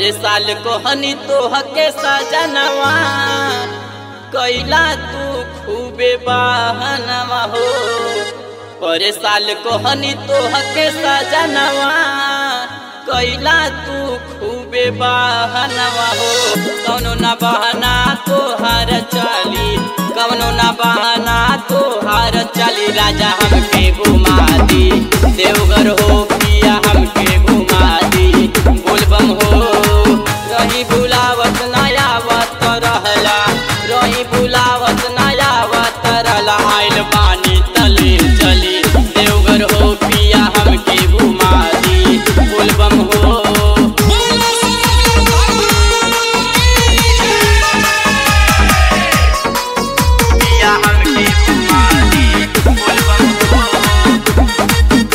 पर साल को हनी तोह के सजनवा कैला तू खूबे बहनवा हो पर साल को हनी तोह के सजनवा कैला तू खूबे बहनवा हो कौनो न बहना तोहार चली कौनो न बहना तोहार चली राजा हमके घुमा दी देवघर हो पिया हमके घुमा दी बोलबम हो रही बुलावत नयावत रहला रही बुलावत नयावत रहला आइल बानी तले चली देवघर हो पिया हमके घुमा दी बोलबम हो पिया हमके घुमा दी बोलबम हो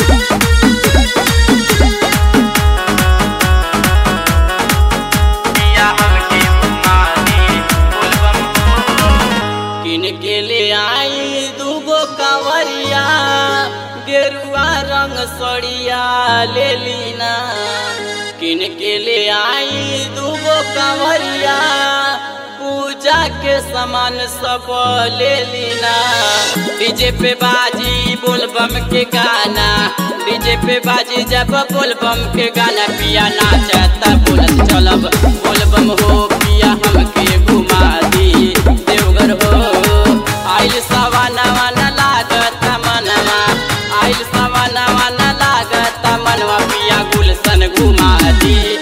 पिया हमके घुमा दी बोलबम हो किन के ले आई दूगो कंवरिया गेरुआ रंग सड़िया ले लीना किन के ले आई दूगो कंवरिया पूजा के सामान सब ले लीना डीजे पे बाजी बोलबम के गाना डीजे पे बाजी जब बोलबम के गाना पिया नाचता बोलत चलब बोलबम हो पिया हमके घुमा दी देवघर हो आइल सवाना वाना लागत मनवा आइल सवाना वाना लागत मनवा पिया गुलशन घुमा दी